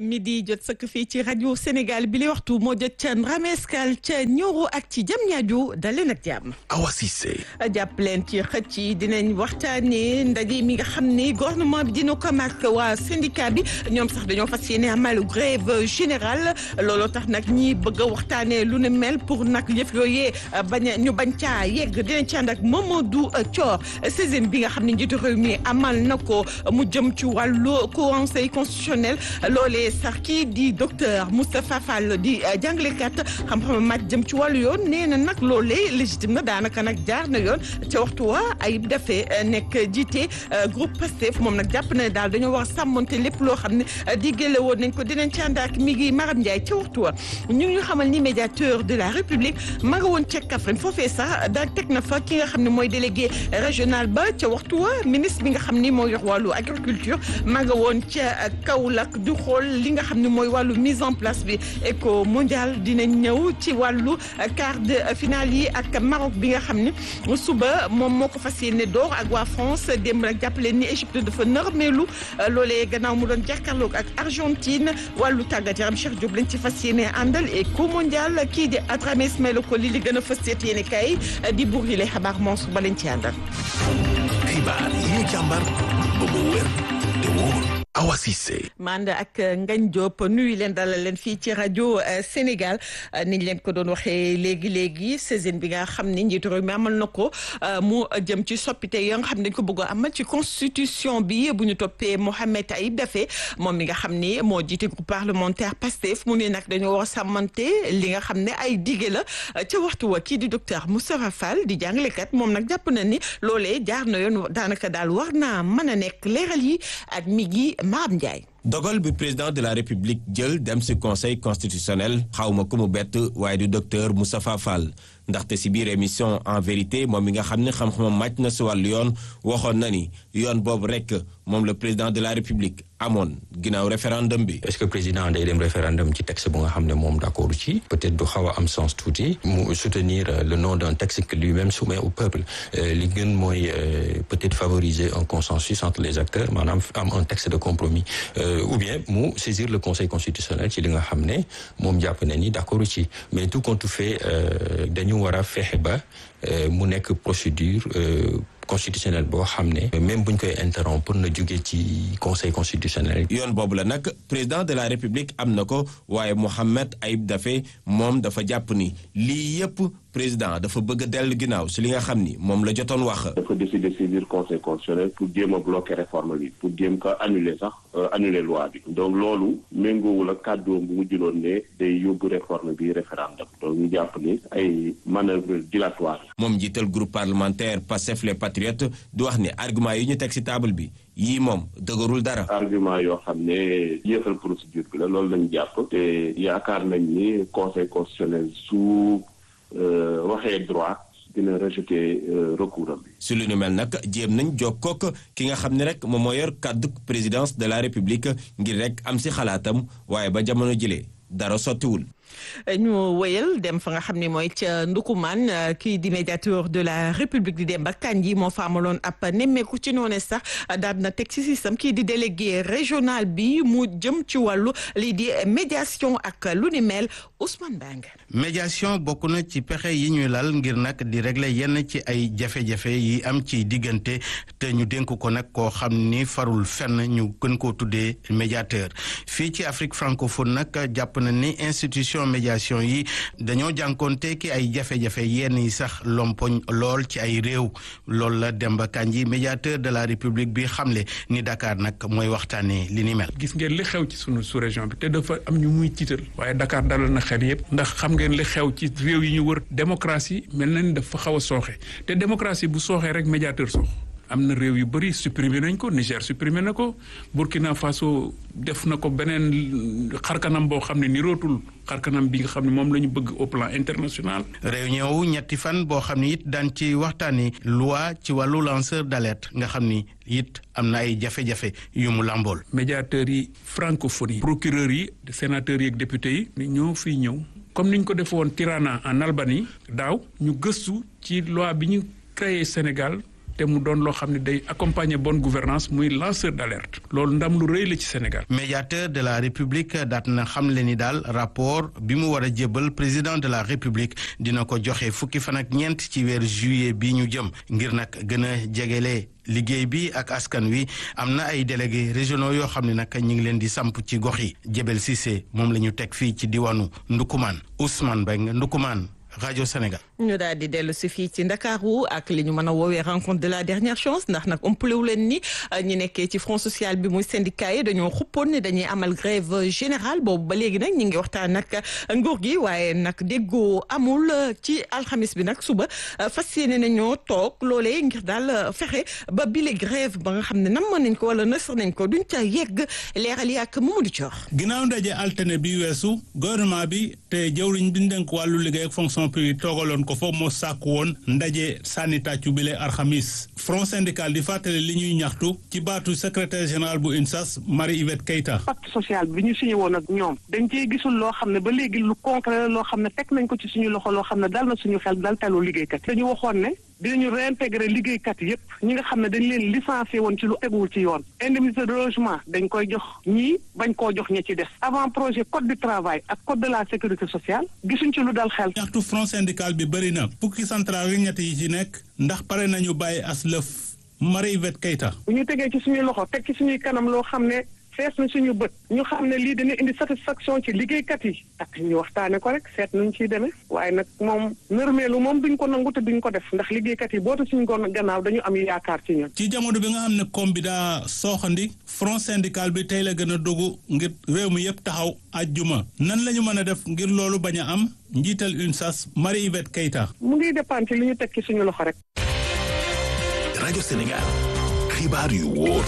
midi jot sëkk fii ci rajo Sénégal bi li waxtu moo jot ca Ndramescal ca Nioro ak ci jam ñaajo daleen ak jàmm. Awa Cissé. jàpp leen ci xëcc yi dinañ waxtaanee ndaje mi nga xam ne gouvernement bi dina ko mag waa syndicat bi ñoom sax dañoo fas yéene amal grève générale looloo tax nag ñi bëgg a waxtaanee lu ne mel pour nag yëf yooyee bañ a ñu bañ caa yegg dinañ ci ànd ak Mamadou Thior seizième bi nga xam ne njiitu réew mi amal na ko mu jëm ci wàllu conseil constitutionnel loolee sax kii di docteur Moustapha Fall di jàngalekat xam-xam màcc jëm ci wàllu yoon nee na nag loolee légitime na daanaka nag jaar na yoon ca waxtu wa ayib dafee nekk jiite groupe Pastef moom nag jàpp na daal dañoo war a sàmmonte lépp loo xam ne diggale woon nañ ko dinañ ci ànd ak mi ngi Maram Ndiaye ca waxtu wa ñu ngi ñu xamal ni médiateur de la République ma nga woon ca Kaffrine foofee sax daal teg na fa ki nga xam ne mooy délégué régional ba ca waxtu wa ministre bi nga xam ni moo yor wàllu agriculture ma nga woon ca Kaolack du xool li nga xam ne mooy wàllu mise en place bi éco mondial dinañ ñëw ci wàllu quart de finale yi ak Maroc bi nga xam ne suba moom moo ko fas yéene door ak waa France démb nag jàppale ni Égypte dafa nërmeelu loolee gannaaw mu doon jàkkaarloog ak Argentine wàllu tàggat yaram Cheikh Diop lañ ci fas yéene àndal éco mondial kii di Adramé Ismaïla ko li li gën a fas yéene kay di buur yi lay xabaar Mansour ba lañ ci àndal. xibaar yi ñu càmbar ba mu wér te wóor Awa Cissé. mand ak Ngagne Diop nuyu leen dalal leen fii ci rajo Sénégal niñ leen ko doon waxee léegi léegi saison bi nga xam ne njiitu réew mi amal na ko mu jëm ci soppite yoo nga xam ne dañ ko bëgg a amal ci constitution bi bu ñu toppee Mohamed Ayib Daffé moom mi nga xam ne moo jiite groupe parlementaire Pastef mu ne nag dañoo war a sàmmante li nga xam ne ay dige la ca waxtu wa kii di docteur Moustapha Fall di jàngalekat moom nag jàpp na ni loolee jaar na yoon daanaka daal war naa mën a nekk leeral yi ak mi gi Maam Ndiaye. dogal bi président de la république jël dem ci conseil constitutionnel xawma ku mu bett waaye du docteur Moustapha Fall ndaxte ci biir émission en vérité moom mi nga xam ne xam-xamam màcc na ci wàllu yoon waxoon na ni yoon boobu rekk moom le président de la république amoon ginnaaw référendum bi. est-ce que président day dem référendum ci texte bu nga xam ne moom d'accord ci peut-être du xaw a am sens tuuti mu soutenir le nom d'un texte que lui-même soumet au peuple li gën mooy peut-être favoriser un consensus entre les acteurs maanaam am un texte de compromis ou bien mu saisir le conseil constitutionnel ci li nga xam ne moom jàpp na ni d'accord ci mais tout compte fait dañu war a fexe ba mu nekk procédure constitutionnel boo xam ne même buñ koy interrompre na jóge ci conseil constitutionnel. yoon boobu la nag président de la république am na ko waaye Mohamed Ayib Daffé moom dafa jàpp ni lii yépp président dafa bëgg a dellu ginnaaw si li nga xam ni moom la jotoon wax. dafa décider saisir conseil constitutionnel pour jéem a bloquer réforme bi pour jéem ko annuler sax annuler loi bi. donc loolu méngoowul ak kàddoom bu mu jëloon ne day yóbbu réforme bi référendum donc ñu jàpp ni ay manœuvre dilatoire. moom jiital groupe parlementaire Pastef les patriotes di wax ni argument yi ñu teg ci table bi yii moom dëgërul dara. argument yoo xam ne yéexal procédure bi la loolu lañu jàpp. te yaakaar nañ ni conseil constitutionnel su. waxee droit dina rejeter recours am bi. su lu nu mel nag jéem nañ jokkook ki nga xam ne rek moom moo yor kàddu présidence de la république ngir rek am si xalaatam waaye ba jamono jëlee dara sottiwul. ñu wéyal dem fa nga xam ne mooy ca Ndukumaan kii di médiateur de la république di Demba Kandji moo fa amaloon ab nemmeeku ci noonu sax daal na teg ci système kii di délégué régional bi mu jëm ci wàllu lii di médiation ak lu ni mel Ousmane Bang. médiation bokk na ci pexe yi ñuy lal ngir nag di régler yenn ci ay jafe-jafe yi am ci diggante te ñu dénk ko nag koo xam ni farul fenn ñu gën koo tuddee médiateur fii ci Afrique francophone nag jàpp na ni institution. médiation yi dañoo jànkoonte ki ay jafe-jafe yenn yi sax lompoñ lool ci ay réew loolu la Demba Kandji médiateur de la république bi xamle ni Dakar nag mooy waxtaanee li ni mel. gis ngeen li xew ci sunu sous-région bi te dafa am ñu muy tiital waaye Dakar dalal na xel yëpp ndax xam ngeen li xew ci réew yi ñu wër démocratie mel na ni dafa xaw a sooxe te démocratie bu sooxee rek médiateur soox am na réew yu bëri supprimer nañ ko Niger supprimer na ko Burkina Faso def na ko beneen xarkanam boo xam ne nirootul xarkanam bi nga xam ne moom la ñu bëgg au plan international. réunion wu ñetti fan boo xam ni it daan ci waxtaanee loi ci wàllu lanceur d'alerte nga xam ni it am na ay jafe-jafe yu mu làmbool. médiateurs yi francophonie procureurs yi sénateurs yi ak députés yi. ñoo fiy ñëw comme ni ñu ko defoon Tirana en Albanie daaw ñu gëstu ci loi bi ñu créé Sénégal. te mu doon loo xam ne day accompagner bonne gouvernance muy lanceur d'alerte loolu ndam lu rëy la ci Sénégal. médiateur de la république daat na xam le ni daal rapport bi mu war a jébbal président de la république dina ko joxe fukki fan ak ñeent ci weeru juillet bi ñu jëm ngir nag gën a jegele liggéey bi ak askan wi am na ay délégués régionaux yoo xam ne nag ñu ngi leen di samp ci gox yi Jebel Cissé moom la ñu teg fii ci diwaanu Ndukumaan Ousmane Beng Ndukumaan rajo Sénégal. ñu daal di dellu si fii ci Ndakaaru ak li ñu mën a woowee rencontre de la dernière chance ndax nag ëmpalewu leen ni ñi nekkee ci front social bi muy syndicat yi dañoo xuppoon ne dañuy amal grève générale boobu ba léegi nag ñu ngi waxtaan nag nguur gi waaye nag déggoo amul ci alxamis bi nag suba fas yéene nañoo toog loolee ngir daal fexe ba bile grève ba nga xam ne nam nañ ko wala nësër nañ ko duñ ca yegg leeral yi ak Mamadou Thior. ginnaaw ndaje altine bi weesu gouvernement bi te jëwriñ bi ñu dénk wàllu liggéey ak fonction publique toogaloon ko foofu moo sàkk woon ndaje sànni tàccu bile alxamis front syndical di fàttali li ñuy ñaxtu ci baatu secrétaire général bu UNSAS Marie Yvette Keita pacte social bi ñu signé woon ak ñoom dañ cee gisul loo xam ne ba léegi lu concret loo xam ne teg nañ ko ci suñu loxo loo xam ne dal na suñu xel dal telu liggéeykat dañu waxoon ne dinañu réintégrer liggéeykat yépp ñi nga xam ne dañ leen licencié woon ci lu teguwul ci yoon indemnité de logement dañ koy jox ñii bañ koo jox ña ci des avant projet code du travail ak code de la sécurité sociale gisuñ ci lu dal xel ñaxtu front syndical bi bëri na fukki central yi ñett yi ci nekk ndax pare nañu bàyyi as lëf Marie Yvette Keita bu ñu tegee ci suñuy loxo teg ci suñuy kanam loo xam ne fees na suñu bët ñu xam ne lii dina indi satisfaction ci liggéeykat yi ak ñu waxtaane ko rek seet nuñ ciy demee waaye nag moom nërmeelu moom duñ ko nangu te duñ ko def ndax liggéeykat yi bootu suñu ko gannaaw dañu am yaakaar ci ñun ci jamono bi nga xam ne koom bi daa sooxandi front syndical bi tey la gën a dogu ngir réew mi yëpp taxaw ajjuma nan la ñu mën a def ngir loolu bañ a am njiital UNSAS Marie Yvette Keita mu ngi dépendre ci li ñu teg ci suñu loxo rek rajo Sénégal xibaar yu wóor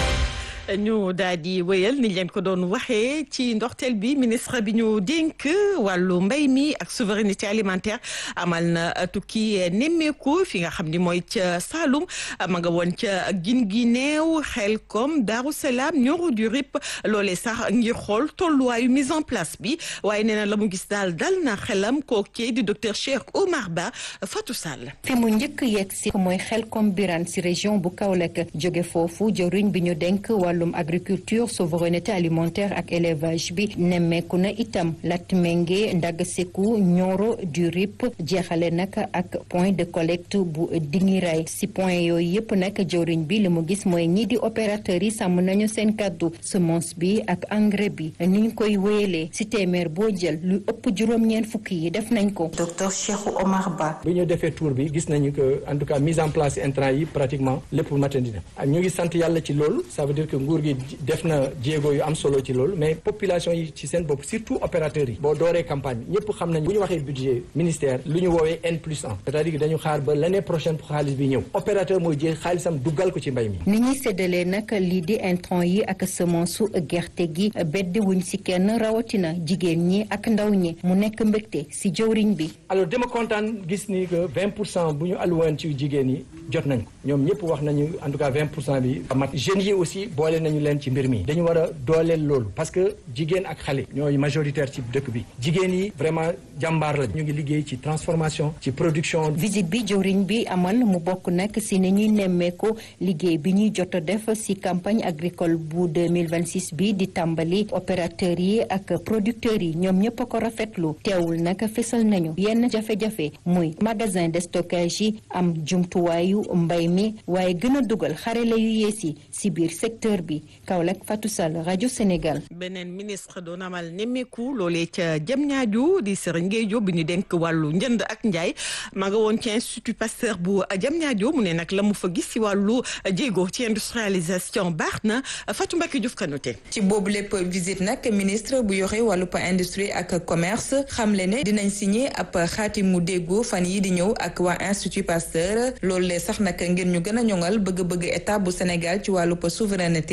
ñu daal di wéyal ni leen ko doon waxee ci ndorteel bi ministre bi ñu dénk wàllu mbay mi ak souveraineté alimentaire amal na tukki nemmeeku fi nga xam ni mooy ca Saloum ma nga woon ca gin gi neew xel kom Darou Salaam Nioro du Rip loolee sax ngir xool tolluwaayu mise en place bi waaye nee na la mu gis daal dal na xelam kookee di docteur Cheikh Omar Ba Fatou Sall. fi mu njëkk yegg si mooy xel kom Birane si région bu Kaolack jóge foofu jëriñ bi ñu dénk wàllum agriculture souveraineté alimentaire ak élevage bi nemmeeku na itam Latmingué Ndaga Sékou Nioro du Rip jeexale nag ak point de collecte bu Dingiray si point yooyu yëpp nag jëwriñ bi li mu gis mooy ñii di opérateurs yi sàmm nañu seen kàddu semence bi ak engrais bi ni ñu koy wéyalee si téeméer boo jël lu ëpp juróom-ñeent fukki yi def nañ ko docteur Cheikh Omar Ba bi ñu defee tour bi gis nañu que en tout cas mise en place intrant yi pratiquement lépp matandi na ñu ngi sant yàlla ci loolu ça veut dire que nguur gi def na jéego yu am solo ci loolu mais population yi ci seen bopp surtout opérateurs yi boo dooree campagne bi ñëpp xam nañ bu ñu waxee budget ministère lu ñu woowee N plus 1 c'est-à-dire que dañu xaar ba l'année prochaine pour xaalis bi ñëw opérateur mooy jël xaalisam duggal ko ci mbay mi ni ñuy séddalee nag lii di intrant yi ak semence su gerte gi beddi wuñ si kenn rawatina jigéen ñi ak ndaw ñi mu nekk mbégte si jëwriñ bi alors dama kontaan gis ni que 20 pour cent bu ñu alluwoon ci jigéen yi jot nañ ko ñoom ñëpp wax nañu en tout cas 20 pour cent bi mat jeunes yi aussi boole nañu leen ci mbir mi dañu war a dooleel loolu parce que jigéen ak xale ñooy majoritaire ci dëkk bi jigéen yi vraiment jàmbaar la ñu ngi liggéey ci transformation ci production visite bi jëwriñ bi amal mu bokk nag si ni ñuy nemmeeku liggéey bi ñuy jot a def si campagne agricole bu 2026 bi di tàmbali opérateurs yi ak producteurs yi ñoom ñëpp a ko rafetlu teewul nag fesal nañu yenn jafe-jafe muy magasin de stockage yi am jumtuwaayu mbay mi waaye gën a dugal xarale yu yees yi si biir secteur bi Kaolack Fatou Sall rajo Sénégal. beneen ministre doon amal nemmeeku loolee ca Diamniadio di Serigne Gueye Diop bi ñu denk wàllu njënd ak njaay ma nga woon ci institut Pasteur bu Diamniadio mu ne nag la mu fa gis si wàllu jéego ci industrialisation baax na Fatou Mbacké Diouf Kanouté. ci boobu lépp visite nag ministre bu yore wàllu industrie ak commerce xamle ne dinañ signé ab xaatimu déggoo fan yi di ñëw ak waa institut Pasteur loolu lee sax nag ngir ñu gën a ñoŋal bëgg-bëgg état bu Sénégal ci wàllu souveraineté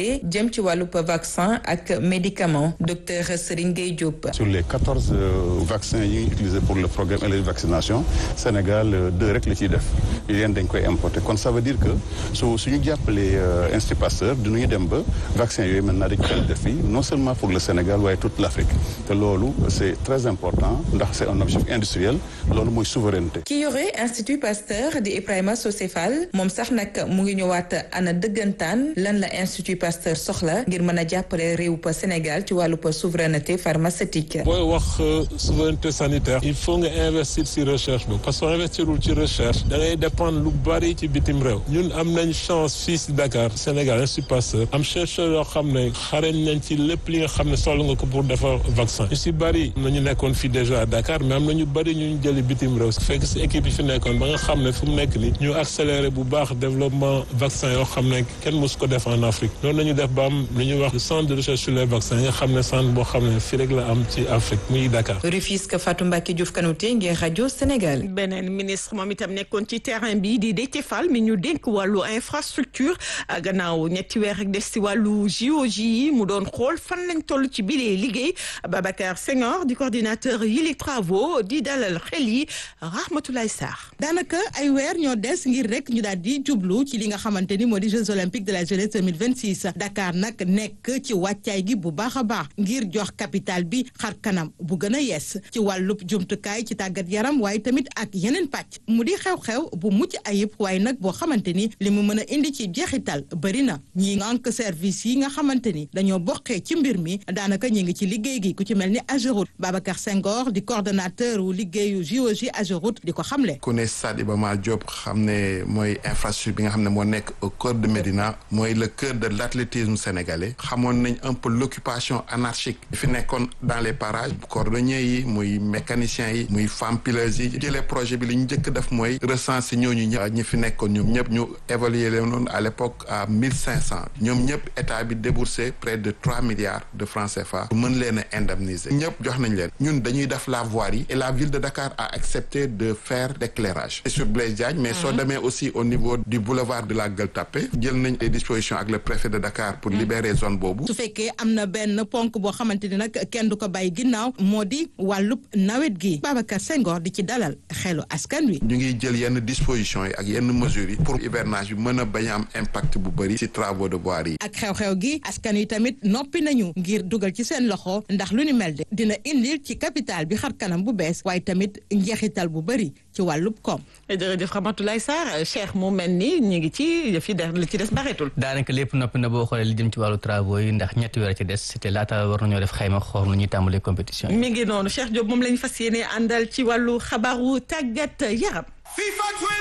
souveraineté jëm ci wàllu vaccin ak médicament docteur Serigne Gueye Diop. sur les quatorze vaccins yi utilisés pour le programme et la vaccination Sénégal deux rek la ciy def yéen dañ koy importer kon ça veut dire que su suñu jàppalee Institut Pasteur dinañu dem ba vaccin yooyu maintenant dañ koy def fii non seulement pour le Sénégal waaye toute l'Afrique te loolu c'est très important ndax c'est un objectif industriel loolu mooy souveraineté. ki yore Institut Pasteur di Ibrahima Socé Fall moom sax nag mu ngi ñëwaat ana dëggantaan lan la Institut Pasteur soxla ngir mën a jàppale réew pa Sénégal ci wàllu pa souveraineté pharmaceutique. booy wax souveraineté sanitaire il faut nga investir ci recherche bi parce que investirul ci recherche da ngay dépendre lu bari ci bitim réew ñun am nañ chance fii ci Dakar Sénégal Institut Pasteur am chercheur yoo xam ne xarañ nañ ci lépp li nga xam ne soxla nga ko pour defar vaccin ñu ci bari nañu nekkoon fii déjà à Dakar mais am na ñu bari ñu jëli bitim réew fekk ci équipe yi fi nekkoon ba nga xam ne fu mu nekk ni ñu accélérer bu baax développement vaccin yoo xam ne kenn mosu ko def en Afrique noonu nañu def ba am lu ñuy wax centre de recherche sur les vaccins nga xam ne centre boo xam ne fii rek la am ci Afrique muy Dakar. Rufisque Fatou Mbacke Diouf Kanouté ngir rajo Sénégal. beneen ministre moom itam nekkoon ci terrain bi di Déthié Fall mi ñu dénk wàllu infrastructure gannaaw ñetti weer rek des ci wàllu JOJ yi mu doon xool fan lañ toll ci bilee liggéey Babacar Senghor di coordinateur yi les travaux di dalal xel yi Rahmatoulaye Sarr. daanaka ay weer ñoo des ngir rek ñu daal di jublu ci li nga xamante ni moo di Jeux olympiques de la jeunesse 2026 Dakar nag nekk ci wàccaay gi bu baax a baax ngir jox capital bi xar kanam bu gën a yees ci wàllub jumtukaay ci tàggat yaram waaye tamit ak yeneen pàcc mu di xew-xew bu mucc ayib waaye nag boo xamante ni li mu mën a indi ci jeexital bëri na ñi ngànk service yi nga xamante ni dañoo bokkee ci mbir mi daanaka ñi ngi ci liggéey gi ku ci mel ni Ageroute Babacar Senghor di coordonnateur wu liggéeyu JOJ Ageroute di ko xamle. ku ne Stade Iba Mar Diop xam ne mooy infrastructure bi nga xam ne moo nekk au cœur de Médina mooy le cœur de l'athlétisme sénégalais xamoon nañ un peu l'occupation anarchique fi nekkoon dans les parages cordonniers yi muy mécaniciens yi muy femmes pileuses yi jëlee projet bi li ñu njëkk def mooy recenser ñooñu ñëpp ñi fi nekkoon ñoom ñëpp ñu évaluer leen noonu à l'époque à mille cinq cents ñoom ñëpp état bi déboursé près de trois milliards de francs CFA pour mën leen a indemniser ñëpp jox nañ leen ñun dañuy def la voirie et la ville de Dakar a accepté de faire l'éclairage c'est sur Blaise Diagne mais soo demee aussi au niveau du boulevard de la Gueule Tapée jël nañ des dispositions ak le préfet de Dakar pour libérer zone boobu su fekkee am na benn ponk boo xamante ni nag kenn du ko bàyyi ginnaaw moo di wàllub nawet gi Babacar Senghor di ci dalal xelu askan wi. ñu ngi jël yenn dispositions yi ak yenn mesures yi pour hivernage bi mën a bañ a am impact bu bëri ci travaux de voirie yi. ak xew-xew gi askan wi tamit noppi nañu ngir dugal ci seen loxo ndax lu ni mel de dina indil ci capital bi xar kanam bu bees waaye tamit njeexital bu bëri ci wàllub koom. jërëjëf Ramatoulaye Sarr Cheikh mu mel ni ñu ngi ci yëf yi li ci des bareetul. daanaka lépp noppi na boo xoolee li jëm ci wàllu travaux yi ndax ñetti weer ci des c'était laata war nañoo def xayma xool nu ñuy tàmbalee compétition yi. mi ngi noonu Cheikh Diop moom lañu fas yéene àndal ci wàllu xabaaru tàggat yaram.